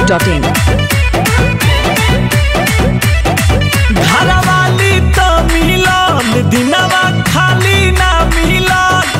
masti.in. घरवाली त मिलन दिनवा खाली ना मिलन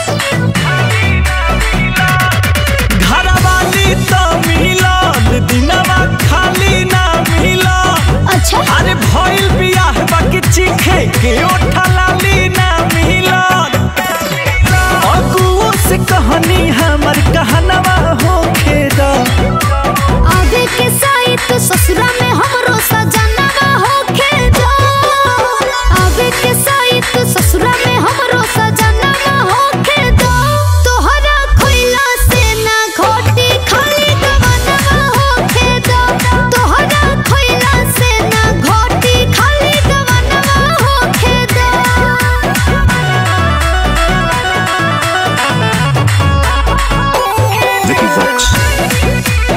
घरवाली त मिलन दिनवा खाली ना मिलन अच्छा अरे भइल बियाह बाकी चीखे के ओठलाली ना मिलन अगुओ से कहानी हमर कहनवा होखे दा आगे के साइट ससुरा में हमरो सजनवा होखे दो आगे के साइट ससुरा में हमरो सजनवा होखे दो तोहरा खोइला से ना घोटी खाली गवनवा होखे दो तोहरा खोइला से ना घोटी खाली गवनवा होखे दो Vicky Vox.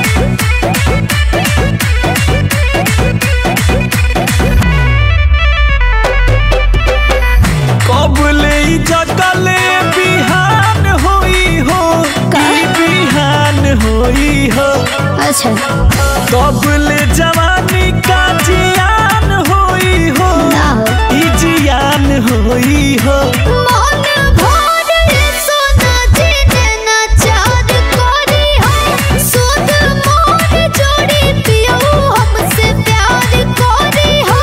कबले जगले बिहान होई हो ई बिहान होई हो अच्छा कबले जवानी का जियान होई हो ना हो ई जियान होई हो मन भर सोना जिने ना चार कोरी हो सुध मोर जोड़ी पियो हमसे प्यार कोरी हो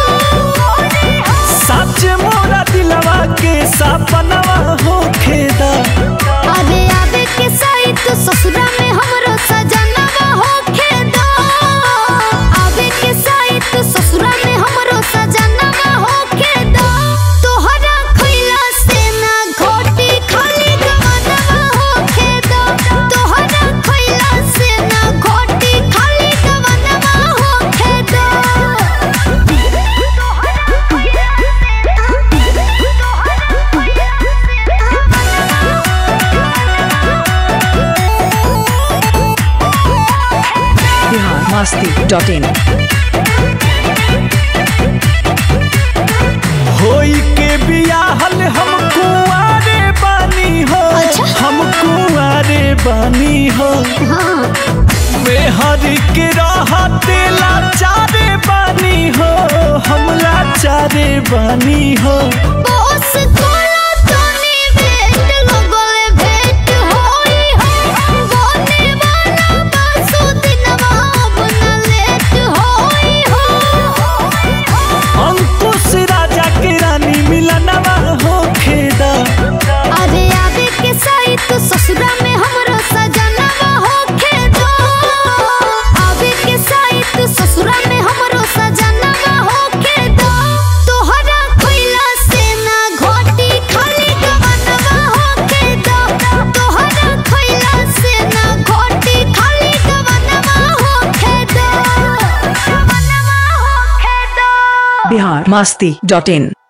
सच मोरा दिलवा के सपनवा होखे दा अरे आवे के साइट ससुरा में हमरो सजनवा होखे दो आवे के साइट ससुरा में हमरो सजनवा होखे दो तोहरा खइला से ना घोटी खाली गवनवा होखे दो तोहरा खइला से ना घोटी खाली गवनवा होखे दो Bihar masti.in. होई के बियाहल हम कुआरे बानी हो अच्छा। हम कुआरे बानी हो हाँ मेहर के रहते लाचारे बानी हो हम लाचारे बानी हो बॉस कोला तोनी भेट लगले भेट होई हो बोने वाला बासु दिनवा बना लेट होई हो अंकुश राजा के रानी मिलनवा हो खेदा अरे आवे के साइट ससुरा में हमरो सजनवा होखे दो आवे के साइट ससुरा में हमरो सजनवा होखे दो तोहरा खोइला से ना घोटी खाली गवनवा होखे दो तोहरा खोइला से ना घोटी खाली गवनवा होखे दो गवनवा होखे दो Bihar masti.in.